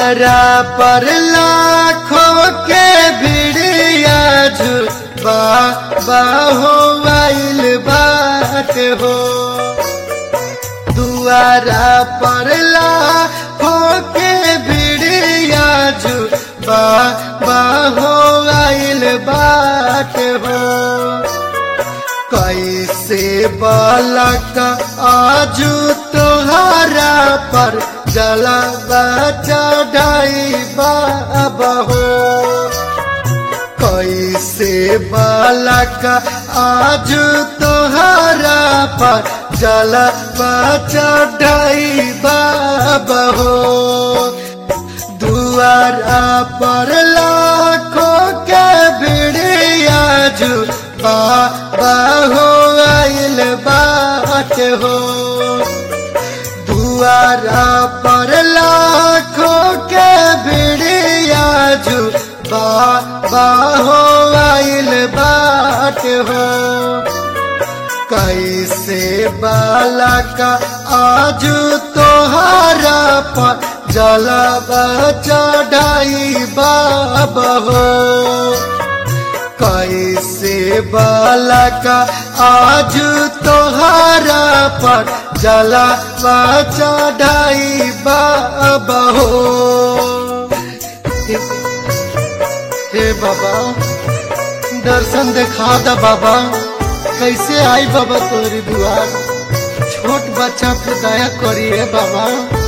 दुआरा पर लाखों के भिड़िया झुबा बाहो आइल बात हो दुआरा पर लाखों के भिड़िया झुबा बाहो आइल बात हो कैसे बालक आजू तुहरा पर जलवा चढ़ाई बाबा हो कैसे बालक आजू तुहरा पर जलवा चढ़ाई बाबा हो दुआरा पर लाखों के भिड़िया जू बाबा हो आइल बात हो दुआरा पर लाखों के भिड़िया जू बाबा हो आइल बात हो कैसे बालक आजू तोहरा पर जलवा चढ़ाई बाबा हो कैसे बालक आज तोहरा पर जलवा चढ़ाई बाबा हो हे बाबा दर्शन देखा दा बाबा कैसे आई बाबा तोरी दुआर छोट बच्चा पे दया करिए बाबा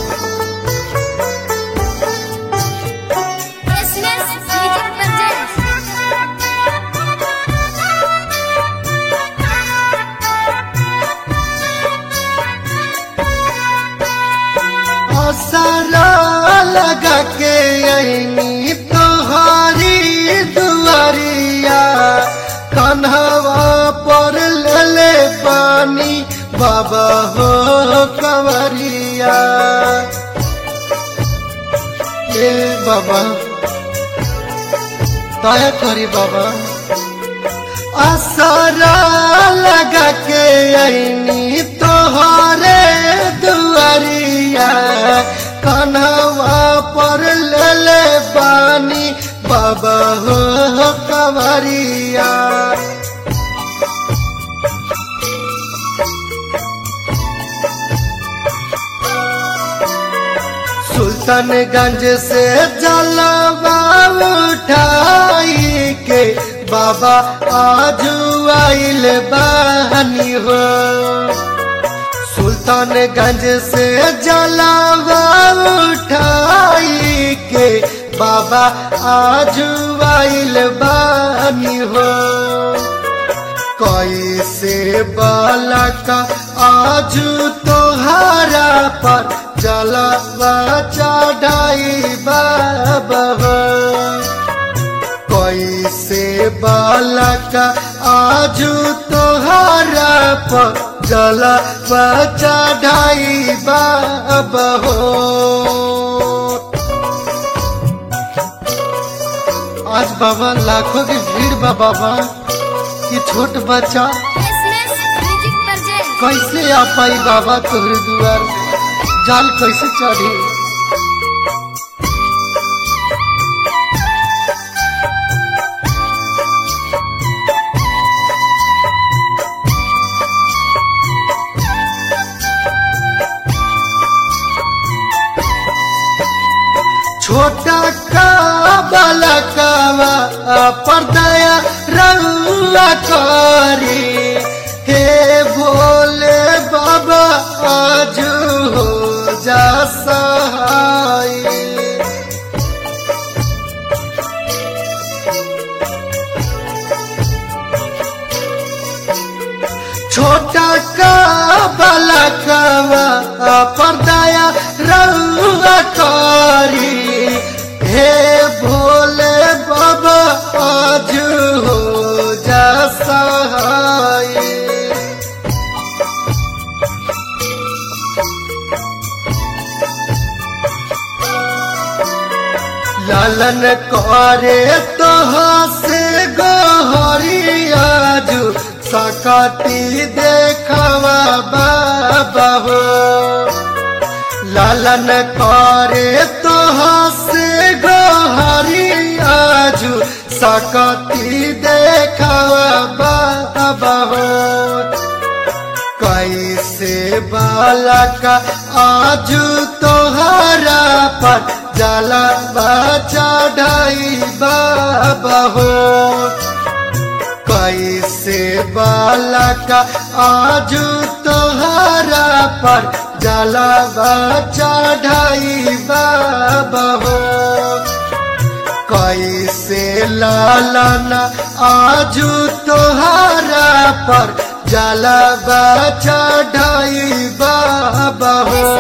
Business Music Presents. असरा लगा के अनी तोहारी दुआरिया कन्हवा पर ले पानी बाबा हो कंवरिया ए बाबा दया करी बाबा असरा लगा के अनी तोहरे दुआरिया कन्हवा पर ले पानी बाबा हो कंवरिया सुल्तानगंज से जलवा उठाई के बाबा आज आइल बहनी हो सुल्तानगंज से जलवा उठाई के बाबा आज आइल बहनी हो कैसे बालक आज तोहरा पर जलवा चढ़ाई बाबा हो कैसे बालक आज तोहरा पर जलवा चढ़ाई बाबा हो आज बाबा लाखों की भीड़ बा बाबा ये छोट बच्चा Business Music Presents. कैसे आ पाई बाबा तोहरे दुआर जाल कैसे चढ़ी छोटा का बलकवा पर्दया रंगा करी हे भोले बाबा आज हो जा सहाय छोटा का बलकवा पर्दया रंगा करी हे भोले बाबा आज हो जा सहाय लालन करे तो से गोहरिया जू सकती देखवा बाबा हो लालन करे तो से गोहरी आजू सकती देखवा बाबा हो कैसे बालक आजू तोहरा पर जला चढ़ाई बाबा हो कैसे बालक आजू तोहरा पर जला चढ़ाई बाबा हो कैसे लालन आजू तोहरा पर जला चढ़ाई बाबा हो